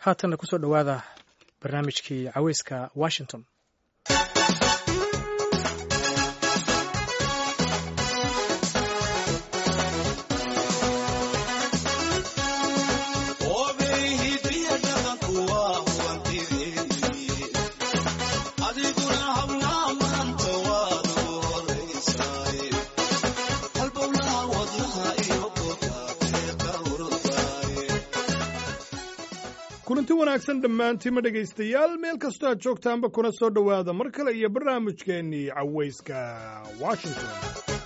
haatanna kusoo dhowaada barnaamijkii caweyska washington kulanti wanaagsan dhammaantiima dhegaystayaal meel kastoo aad joogtaanba kuna soo dhowaada mar kale iyo barnaamijkeennii cawayska washington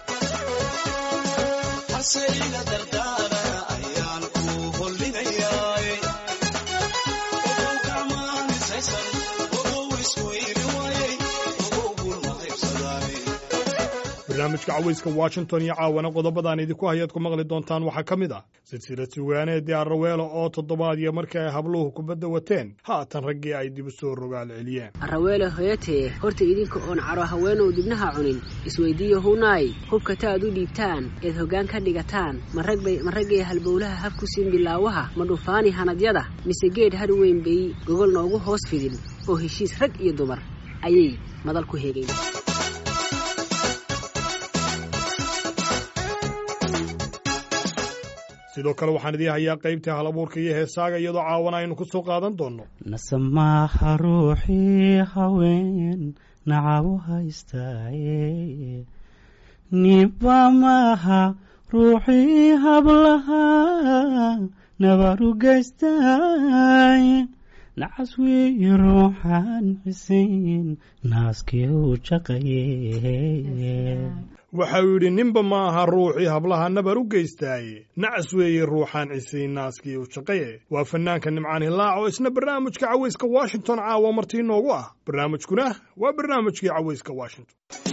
barnaamijka cawayska washington iyo caawana qodobadaan idinku hayaad ku maqli doontaan waxaa ka mid ah silsilad sugaaneedii arraweelo oo toddobaad iyo markii ay habluhu kubadda wateen haatan raggii ay dib u soo rogaal celiyeen arraweele hoyatee horta idinka oon caro haweenow dibnaha cunin isweydiiyo hunaay hubka taad u dhiibtaan eed hoggaan ka dhigataan ma raggay halbowlaha hab ku siin bilaawaha ma dhufaani hanadyada mise geedh har weyn bay gogol noogu hoos fidin oo heshiis rag iyo dumar ayay madal ku heegayn sidoo kale waxaan idii hayaa qaybtii halabuurka iyo heesaaga iyadoo caawana aynu ku soo qaadan doonno nasamaaha ruuxii haween nacabu haystaaye niba maaha ruuxii hablaha nabaru gaystaaye nacas weyi ruuxaan xisiin naaskii u jaqaye waxa uu yidhi ninba ma aha ruuxii hablaha nabar u geystaaye nacas weeye ruuxaan cisiin naaskii u shaqaye waa fannaanka nimcaan hilaac oo isna barnaamijka cawayska washington caawa martii noogu ah barnaamijkuna waa barnaamijkii cawayska washington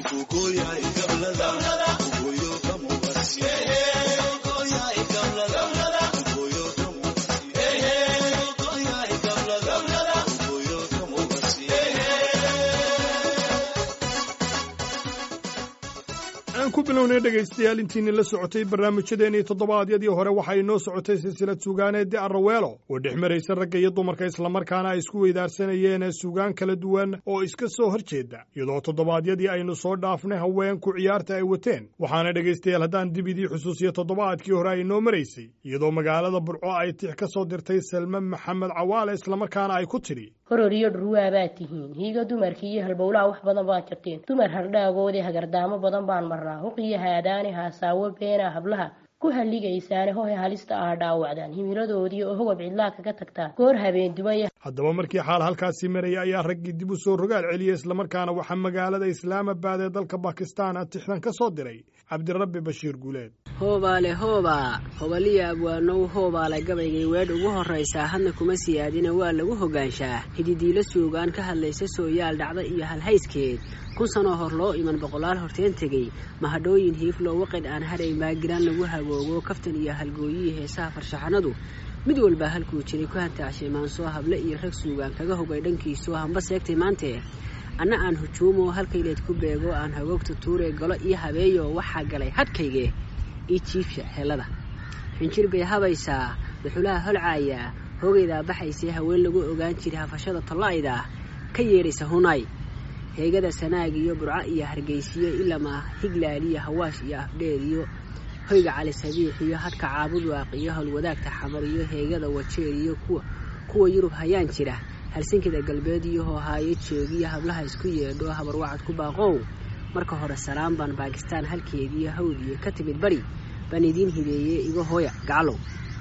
aan ku bilownay dhegaystayaal intiinni la socotay barnaamijyadeennii toddobaadyadii hore waxay inoo socotay silsilad suugaaneedii arraweelo oo dhex maraysa ragga iyo dumarka islamarkaana ay isku weydaarsanayeen suugaan kala duwan oo iska soo hor jeeda iyadoo toddobaadyadii aynu soo dhaafnay haweenku ciyaarta ay wateen waxaana dhegaystayaal haddaan dib idii xusuusiyo toddobaadkii hore ay inoo maraysay iyadoo magaalada burco ay tix ka soo dirtay salme maxamed cawaale islamarkaana ay ku tidhi horor iyo dhurwaa baad tihiin hiiga dumarkii iyo halbowlaha wax badan baad jabteen dumar hardhaagoodii hagardaamo badan baan marnaa huqiyo haadaani haasaawo beena hablaha ku halligaysaane hohe halista ah dhaawacdaan himiladoodii oo hogab cidlaa kaga tagtaan goor habeen dumaya haddaba markii xaal halkaasii maraya ayaa raggii dib u soo rogaal celiyey islamarkaana waxaa magaalada islaamabad ee dalka bakistan a tixdan ka soo diray cabdirabbi bashiir guuleed hoobaale hoobaa hobaliya abwaanow hoobaale gabaygay weedh ugu horraysaa hadna kuma siyaadina waa lagu hoggaanshaa hididiilo suugaan ka hadlaysa sooyaal dhacda iyo halhayskeed kun sanoo hor loo iman boqolaal horteen tegey mahadhooyin hiifloo waqidh aan hadhay maagiraan lagu hagoogo kaftan iyo halgooyihii heesaha farshaxanadu mid walbaa halkuu jiray ku hantaashay maansoo hable iyo rag suugaan kaga hogay dhankiisoo hamba seegtay maantee anna aan hujuumoo halkayleed ku beego aan hagoogta tuuree galo iyo habeeyo waxaa galay hadhkaygee io jiifsha helada xinjir bay habaysaa duxulaha holcaayaa hoogaydaa baxaysay haween lagu ogaan jiray hafashada tollayda ka yeedhaysa hunaay heegada sanaag iyo burco iyo hargaysiyo ilamaa higlaaliyo hawaash iyo afdheer iyo hoyga cali sabiix iyo hadhka caabudwaaq iyo howlwadaagta xamar iyo heegada wajeer iyo kuwa yurub hayaan jira halsinkida galbeed iyo hoohaayo joogiyo hablaha isku yeedho habarwacad ku baaqow marka hore salaam baan baakistaan halkeediiyo hawdiyo ka timid bari baan idiin hibeeyey iga hooya gacalow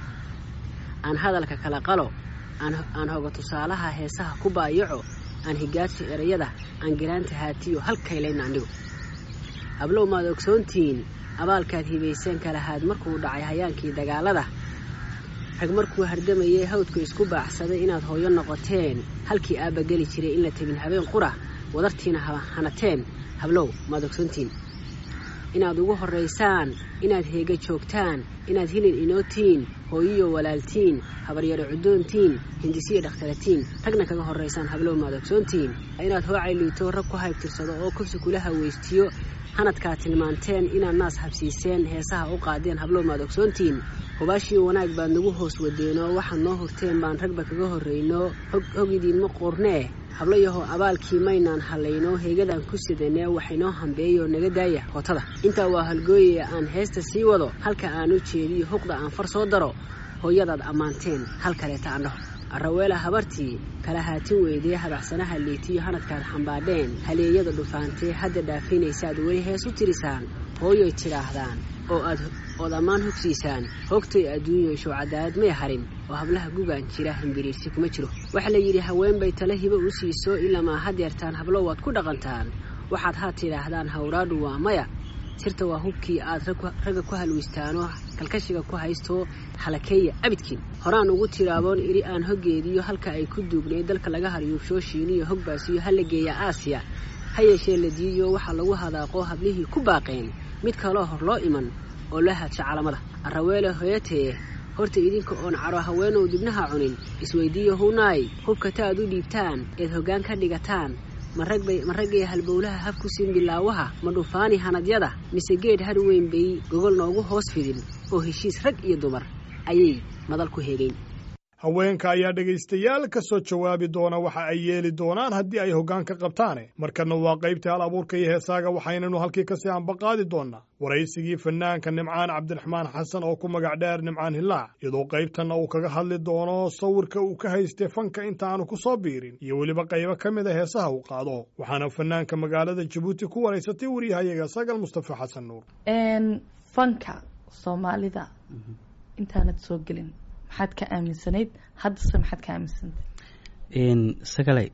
aan hadalka kala qalo aan hoga tusaalaha heesaha ku baayaco aan higaadsho erayada aan giraanta haatiyo halkaylayna andhigo hablow maad ogsoontihiin abaalkaad hibayseen kalahaad markuu dhacay hayaankii dagaalada rag markuu hardamayay hawdku isku baaxsaday inaad hooyo noqoteen halkii aabba geli jiray in la tegin habeen qura wadartiina hanateen hablow maad ogsoontihiin inaad ugu horraysaan inaad heega joogtaan inaad hilin inootiin hooyiyo walaaltiin habaryaro cuddoontiin hindisiyo dhakhtaratiin ragna kaga horraysaan hablow maad ogsoontiin inaad hoocay liito rag ku haybtirsado oo kufsi kula hawaystiyo hanadkaad tilmaanteen inaad naas habsiiseen heesaha u qaadeen hablow maad ogsoontiin hubaashii wanaag baad nagu hoos wadeenoo waxaad noo hurteen baan ragba kaga horrayno hog idiinma qoornee hablo yahow abaalkii maynaan hallayno heegadaan ku sidanee waxaynoo hambeeyoo naga daaya hootada intaa waa halgooye aan heesta sii wado halka aan u jeediyo huqda aan far soo daro hooyadaad ammaanteen hal kaleeta andhaho araweela habartii kala haatin weydee habacsanaha liitiyo hanadkaad xambaadheen haleeyada dhufaantee hadda dhaafinaysaad weli hees u tirisaan hooyoy tidhaahdaan oo aad ood ammaan hogsiisaan hoogtay adduunyoyshow cadaalad may harin oo hablaha gugaan jira hambiriirsi kuma jiro waxaa la yidhi haween bay tale hibo u siiso ilamaa hadeertaan hablo waad ku dhaqantaan waxaad haa tidhaahdaan hawraadhu waa maya sirta waa hubkii aad ragga ku halweystaanoo kalkashiga ku haysto halakeeya abidkiin horaan ugu tiraaboon idhi aan hoggeediyo halka ay ku duugnay dalka laga haryuubshoo shiiniyo hogbaasiyo hala geeya aasiya ha yeeshee la diiyo waxaa lagu hadaaqo hablihii ku baaqeen mid kaloo hor loo iman oo la haadsha calamada araweele hoyatee horta idinka oon caro haweenow dibnaha cunin isweydiiyo hunaay hubka taaad u dhiibtaan eed hoggaan ka dhigataan ma raggay halbowlaha hab ku siin bilaawaha ma dhufaani hanadyada mise geed har weyn bay gogol noogu hoos fidin oo heshiis rag iyo dumar ayay madal ku heegayn haweenka ayaa dhegaystayaal ka soo jawaabi doona waxa ay yeeli doonaan haddii ay hoggaan ka qabtaane markanna waa qaybtii hal abuurka iyo heesaaga waxaynanu halkii kasii ambaqaadi doonnaa waraysigii fanaanka nimcaan cabdiraxmaan xasan oo ku magac dheer nimcaan hilaac iyadoo qaybtanna uu kaga hadli doono sawirka uu ka haystay fanka intaanu ku soo biirin iyo weliba qaybo ka mid a heesaha uu qaado waxaana fanaanka magaalada jabuuti ku waraysatay waryahayaga sagal mustafa xasan nuur fanka soomaalida intaanad soo gelin maxaad ka aaminsanayd haddase maxaad ka aaminsantay sagalay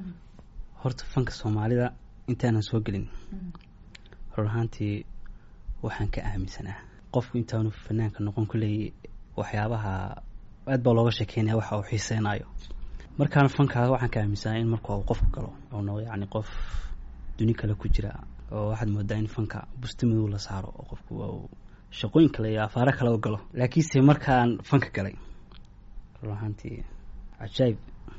horta fanka soomaalida intaanan soo gelin ror ahaantii waxaan ka aaminsanaa qofku intaanu fanaanka noqon kuleeyay waxyaabaha aad baa looga sheekeynaya waxa uu xiiseynayo markaana fankaa waxaan ka aaminsanaa in marka uu qofku galo oo noqdo yacni qof duni kale ku jira oo waxaad moodaa in fanka busti madow la saaro oo qofku shaqooyin kale iyo afaaro kale u galo laakiinse markaan fanka galay run ahaantii cajaayib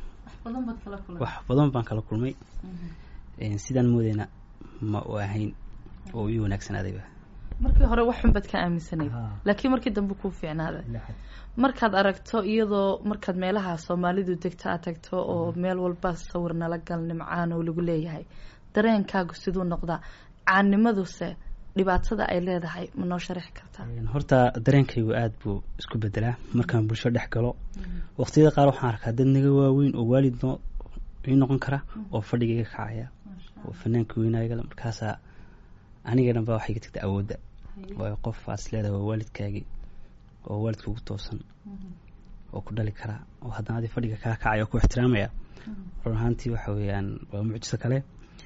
wax badan baan kala kulmay sidaan moodeyna ma u ahayn oo ii wanaagsanaaday markii hore wax xun baad ka aaminsanayd laakiin markii dambe kuu fiicnaaday markaad aragto iyadoo markaad meelaha soomaalidu degto aad tagto oo meel walba sawir nala gal nimcaan oo lagu leeyahay dareenkaagu siduu noqdaa caanimaduse dhibaatada ay leedahay ma noo sharaxi kartaa horta dareenkaygu aada buu isku bedelaa markaan bulsho dhex galo waqtiyada qaar waxaan arkaa dad naga waaweyn oo waalid noo ii noqon kara oo fadhigaiga kacaya oo fanaanka weynaaygale markaasaa aniga dhan baa waxay ka tagta awoodda waayo qof aad is leedahay waa waalidkaagii oo waalidka ugu toosan oo ku dhali karaa oo haddana adi fadhiga kaa kacaya oo ku ixtiraamaya run ahaantii waxa weeyaan waa mucjiso kale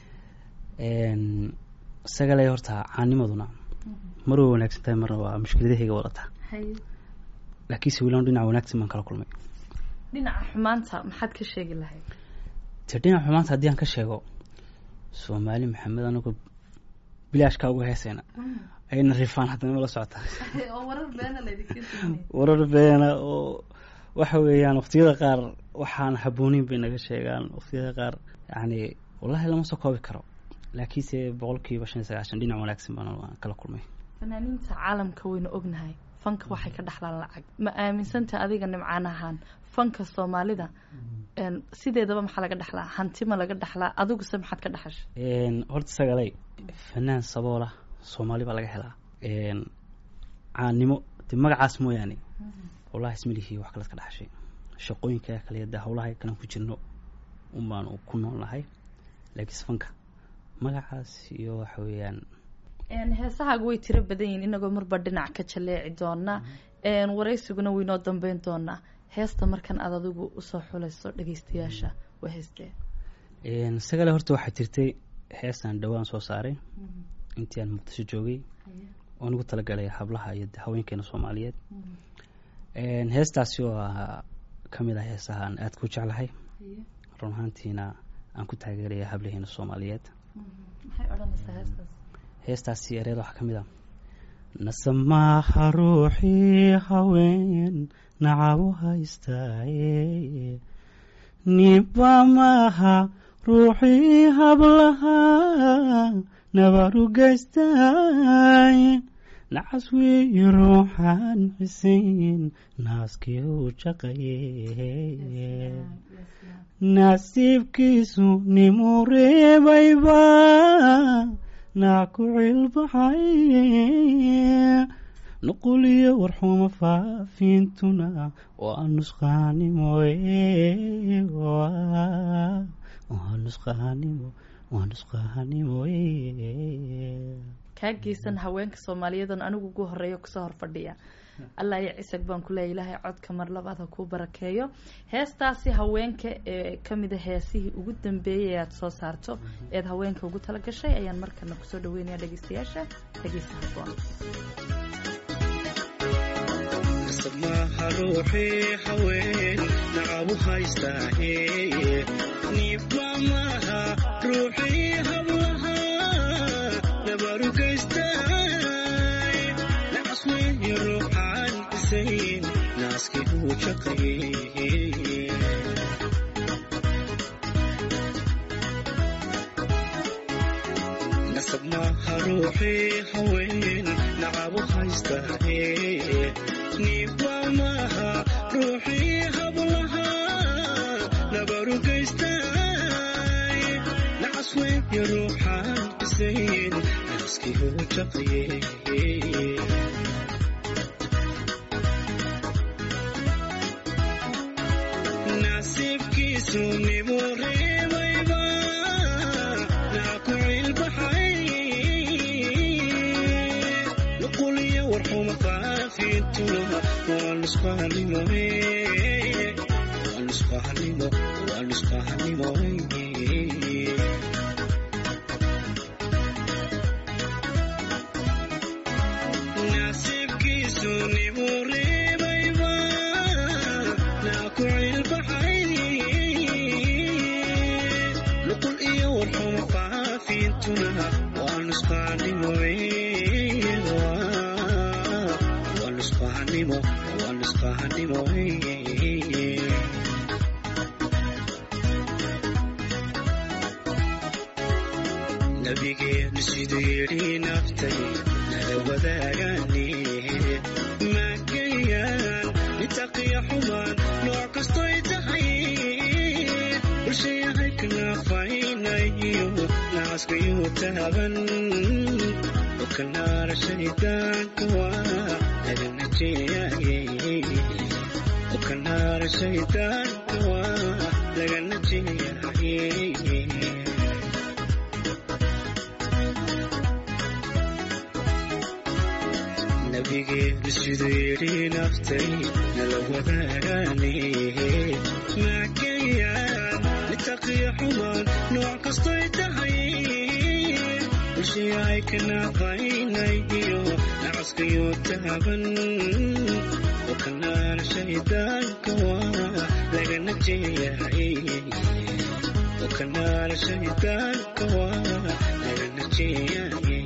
isagale horta caanimaduna mar way wanaagsan tahay marna waa mushkiladahayga wadataa laakiinse wilaan dhinaca wanaagsan baan kala kulmay dhinaca xumaanta maxaad ka sheegi lahayd te dhinaca xumaanta haddii aan ka sheego soomaali maxamed anagoo bilaashkaa uga heesayna ayna rifaan haddana mala socotaa warar beena oo waxa weeyaan waqtiyada qaar waxaan habooneyn bay naga sheegaan waqtiyada qaar yacni wallahi lama soo koobi karo laakiinse boqolkiiba shan iyo sagaashan dhinac wanaagsan baan kala kulmay fanaaniinta caalamka waynu ognahay fanka waxay ka dhexlaan lacag ma aaminsanta adiga nimcaan ahaan fanka soomaalida sideedaba maxaa laga dhexlaa hanti ma laga dhexlaa adiguse maxaad ka dhexashay horta sagalay fanaan saboola soomaali baa laga helaa caannimo de magacaas mooyaane wallahi ismalihii wax kalead ka dhexashay shaqooyinka kale de hawlaha kalan ku jirno un baanu ku nool nahay laakiinse fanka magacaas iyo waxa weeyaan heesahaaga way tiro badan yihin inagoo marba dhinac ka jaleeci doona waraysiguna waynoo dambeyn doonaa heesta markan aad adigu usoo xulayso dhageystayaasha waa heestee sagale horta waxaa jirtay heestaan dhowaan soo saaray intii aan muqdisho joogay oo nagu talagalay hablaha iyo haweenkeena soomaaliyeed heestaasi oo ka mid ah heesaha aan aada ku jeclahay run ahaantiina aan ku taageeraya hablaheena soomaaliyeed heestaasi ereeda waxaa ka mid ah nasamaaha ruuxii haween nacabu haystaaye niba maaha ruuxii hablaha nabaru geystay nacas weeyi ruuxaan xisayn naaskii u jaqaye nasiibkiisu nimuu reebayba naa ku cilbaxay nuquliyo warxuma faafiintuna waa nusqaanimoye waa nusqaanimo waa nusqaanimoye kaa geysan haweenka soomaaliyadan anigu ugu horeeya kusoo horfadhiya allah iyo cisag baan ku leeya ilaahay codka mar labaad ha kuu barakeeyo heestaasi haweenka ee kamida heesihii ugu dambeeyay ee aada soo saarto eed haweenka ugu tala gashay ayaan markana kusoo dhaweynaya dhegeystayaasha dhegeysa haboon maaha ruuxii haween nacabu haystaahe niibba maaha ruuxii hablaha nabaru geystaay nacas weeye ruuxaan isayn naaskii uu jaqaye nasab maaha ruuxii haween nacabu haystaahe niibba maaha ruuxii hablaha nabaru geystaay nacas weeye ruuxaan isayn naaskii uu jaqaye nasiibkiisu nimuu reebayba naa ku cilbaxay nuquliyo warxuma faafintuna waa nusqaanimo waa nusqaanimo waa nusqaanimo nasiibkiisu nimuu reebayba naa ku cilbaxay nuqul iyo warxuma faafintuna waa nusqaanimo waa nusqaanimo waa nusqaanimo nabigeenu siduu yidhi naftay nala wadaagani maagayaan nitaqiya xumaan nooc kastoy tahay bulshayahay kanaafaynayo naaskayu taaban okanaara shaydaanka waa laga najeeyaye okanaara shaydaanka waa laga najeeyaye nabigeenu siduu yidhi naftay nala wadaagani maagayaan nitaqiya xumaan nooc kastoy tahay bulshayahay kanaafaynayo nacaskayo taaban okanaana shaydaanka waa laga najeeyahay okanaana shaydaanka waa laga najeeyahay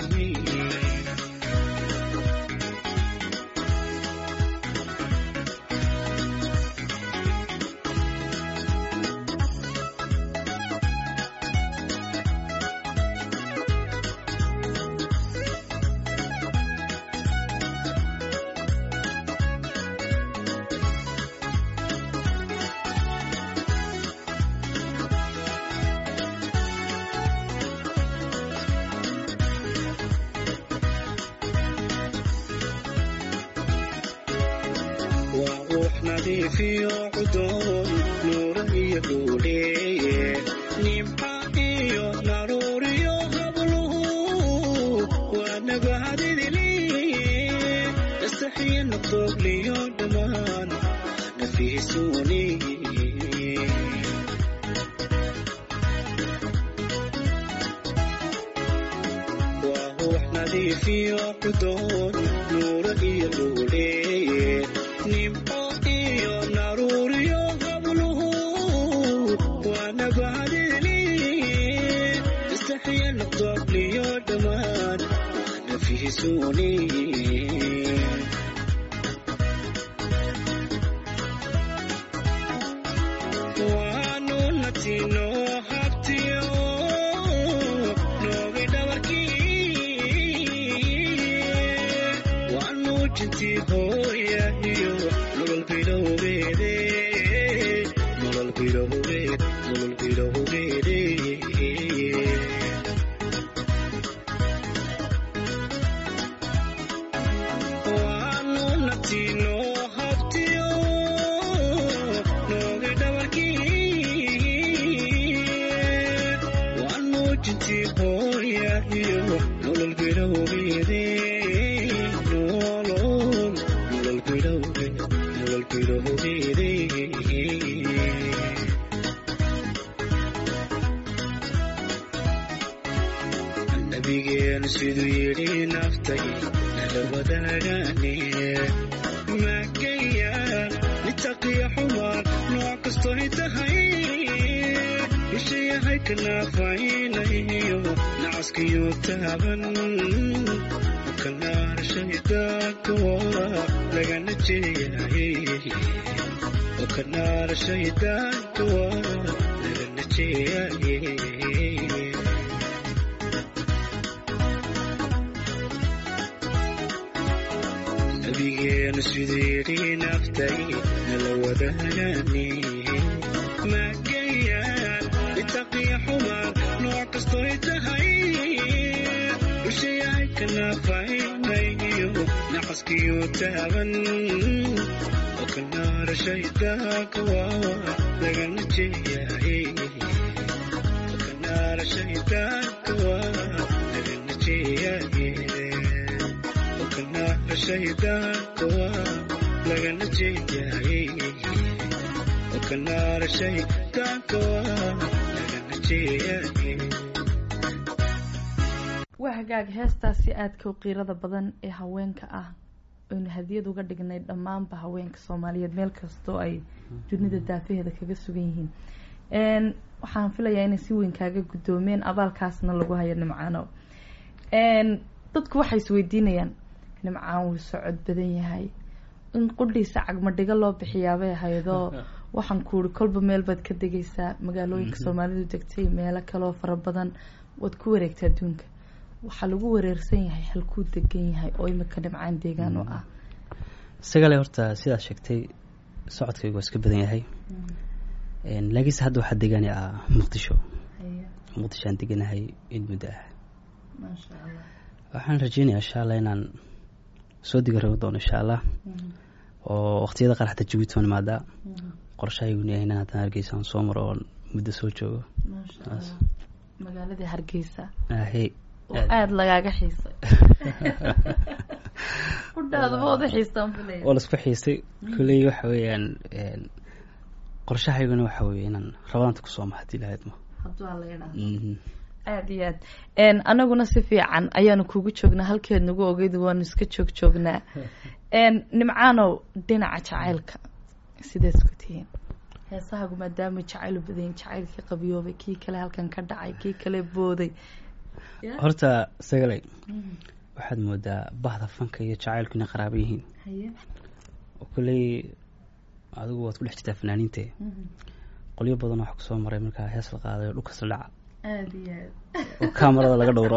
waa ruux nadiifiyo cudoon nuura iyo dhuuleeye nimca iyo naruuriyo habluhu waa nabahadidiliye nastaxiyo naqoogliyo dhammaan nafiisuuni waa ruux nadiifiyo cudoon nuura iyo dhuuleeye nimco iyo naruuriyo habluhu waa nabahadiliye istaxiya naqdoogliyo dhammaan waa nafiisuuni waanu natino habtiyo noogi dhabar jintii hooya iyo nolol bilowgeede nolol bilowgeed nolol bilowgeede waanu naftiinoo habtiyo noogi dhabarkii waanu jintii hooya iyo nolol bilowgeede nolol nolol bilowgeed nolol bilowgeede nabigeenu siduu yidhi naftay nala wadaagane maagayaan nitaqiya xumaan nooc kastoy tahay bisha yahay kanaafaynayo nacaskiyo taaban kanaar shaydaanka waa lagana jeeyahay kanaar shaydaanka waa lagana jeeyahay nabigeenu siduu yidhi naftay nala wadaagane maagayaan itaqiya xumaan nooc kastoy tahay bisha yahay kanaafaynayo nacaskiyo taaban oo kanaara shaydaanka waa lagana jeeyahay oo kanaara shaydaanka waa lagana jeeyahay oo kanaara shaydaanka waa lagana jeeyahay oo kanaara shaydaanka waa lagana jeeyahay waa hagaag heestaasi aadka u qiirada badan ee haweenka ah aynu hadiyad uga dhignay dhammaanba haweenka soomaaliyeed meel kastoo ay dunida daafaheeda kaga sugan yihiin n waxaan filayaa inay si weyn kaaga guddoomeen abaalkaasna lagu hayo nimcaano n dadku waxay isweydiinayaan nimcaan wuu socod badan yahay in qudhiisa cagmadhigo loo bixiyaabay ahaydoo waxaan ku uri kolba meel baad ka degaysaa magaalooyinka soomaalidu degtay meelo kaloo fara badan waad ku wareegta adduunka waxaa lagu wareersan yahay halkuu degan yahay oo imika dhimcaan deegaan oo ah isagale horta sidaad sheegtay socodkaygu waa iska badan yahay laakiinse hadda waxaa degaani ah muqdisho muqdishoaan deganahay in muddo ah maasha allah waxaan rajeynayaa insha allah inaan soo digaroobi doono insha allah oo waqtiyada qaar xataa jabuuti waan imaadaa qorshahaygun yahay inaan haddana hargeysa aan soo maro oon muddo soo joogo maasha allah magaaladii hargeysa ahe oo aada lagaaga xiisay kudhaadaba oda xiistaan filaya waa laisku xiisay kulley waxa weeyaan qorshahayguna waxa weeye inaan rabadaanta kusoo ma hadii lahayd ma hadduu alla idhaa Mhm. aada iyo aad anaguna si fiican ayaanu kugu joognaa halkeed nagu ogeyd waanu iska joog joognaa nimcaanow dhinaca jacaylka sideed isku tihiin heesahagu maadaama jacayl u badanyihin jacaylkii qabiyoobay kii kale halkan ka dhacay kii kale booday horta sagalay waxaad moodaa bahda fanka iyo jacaylku inay qaraabo yihiin haye oo kulley adigu waad ku dhex jirtaa fanaaniinte qolyo badan waxa kusoo maray markaa hees la qaaday oo dhulkas la dhaca aada iyo aad oo kaamarada laga dhowro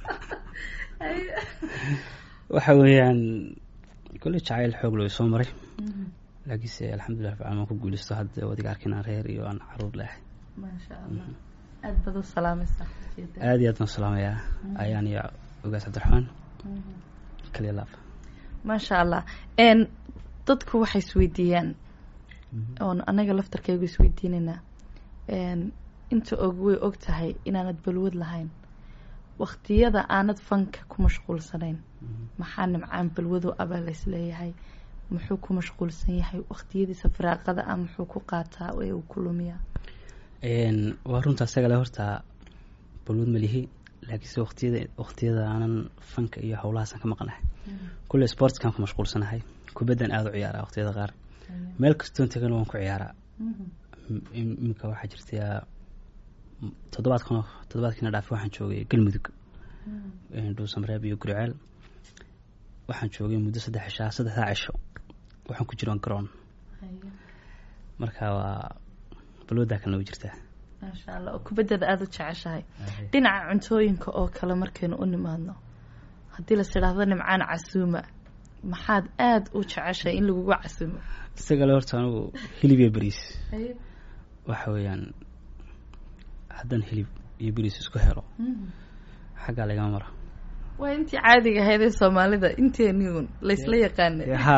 waxa weeyaan kulley jacayl xoog loo soo maray laakiinse alxamdulilah rabbil caalamiin waan ku guuleysto hadda wadiga arkin aan reer iyo aan caruur leehay maasha allah aada baad u salaamaysaa aada iyo aad baan salaamayaa ayaan iyo ogaas cabdiraxmaan kaliya laaf maasha allah n dadku waxay isweydiiyaan oon anaga laftarkaygu isweydiinaynaa n inta og way og tahay inaanad balwad lahayn waktiyada aanad fanka ku mashquulsanayn maxaa nimcaan balwado abaa la isleeyahay muxuu ku mashquulsan yahay waktiyadiisa firaaqada ah muxuu ku qaataa ee uu ku lumiyaa waa runta isagale horta balwad malihi laakiinse waqtiyada waqtiyada aanan fanka iyo howlahaasaan ka maqnahay kulle sportskaan ku mashquulsanahay kubaddan aada u ciyaaraa waqtiyada qaar meel kastoon tegana waan ku ciyaaraa iminka waxaa jirta toddobaadkan toddobaadkiina dhaafi waxaan joogay galmudug dhuusamareeb iyo guriceel waxaan joogay muddo saddex cishaa saddexdaa cisho waxaan ku jiroon garoon marka waa balwadaa kalena way jirtaa maasha allah oo kubaddada aada u jeceshahay dhinaca cuntooyinka oo kale markaynu u nimaadno haddii las idhaahdo nimcaan casuuma maxaad aada u jeceshay in lagugu casimo isagale horta anigu hilib iyo beriis waxa weeyaan haddaan hilib iyo beriis isku helo xaggaa lagama mara waa intii caadiga ahayd ee soomaalida inteeniun laysla yaqaanay ha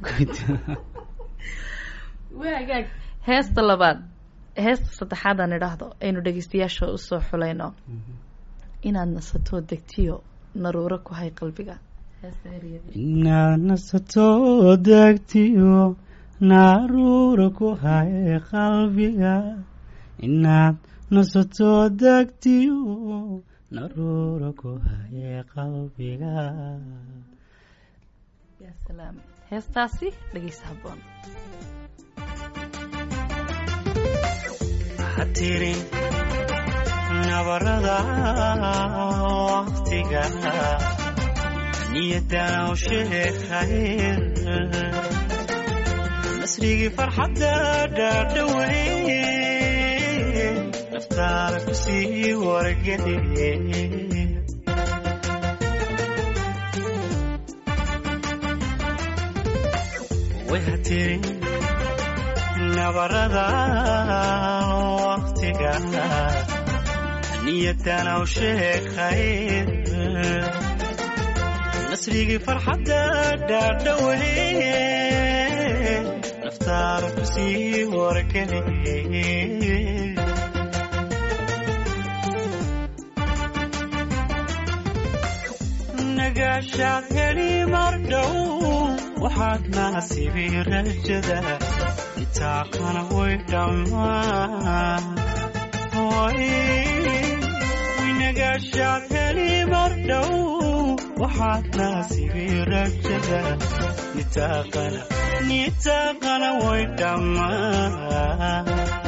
waagaag heesta labaad heesta saddexaad aan idhaahdo aynu dhegeystayaasha usoo xulayno inaad nasato degtiyo naruuro ku hay qalbiga heesta ereyada inaad nasato degtiyo naruura ku hay qalbiga inaad nasato degtiyo naruura ku hay qalbiga ya salaam heestaasi dhegeysa haboon hatirin nabarada waqtiga niyadana u sheeg khayr nasrigii farxadda dhaadhawe naftaada ku sii wargeliye way hatirin nabarada waqtiga niyadana u sheeg khayr nasrigii farxadda dhaadhawe naftaada ku sii wargeliye nagaashaad heli mardhow waxaad naasibi rajada itaaqana way dhammaan nagaashaad heli mardhow waxaad naasibi rajada nitaaqana nitaaqana way dhammaan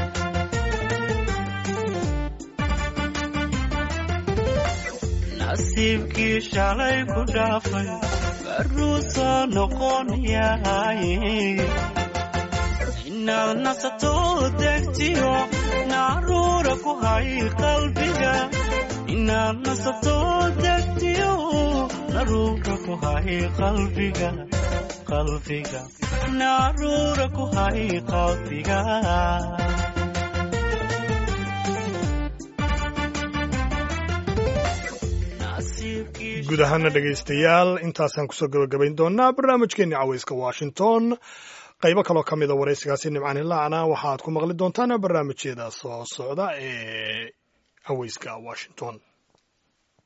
nasiibkii shalay ku dhaafay baruu soo noqonayahay inaad nasato degtiyo naruura ku hay qalbiga inaad nasato degtiyo naruura ku hay qalbiga qalbiga naruura ku hay qalbiga guud ahaana dhegaystayaal intaasaan kusoo gabagabayn doonaa barnaamijkeenni cawayska washington qaybo kaloo ka mida waraysigaasi nimcaan hilaacna waxaad ku maqli doontaan barnaamijyada soo socda ee cawayska washington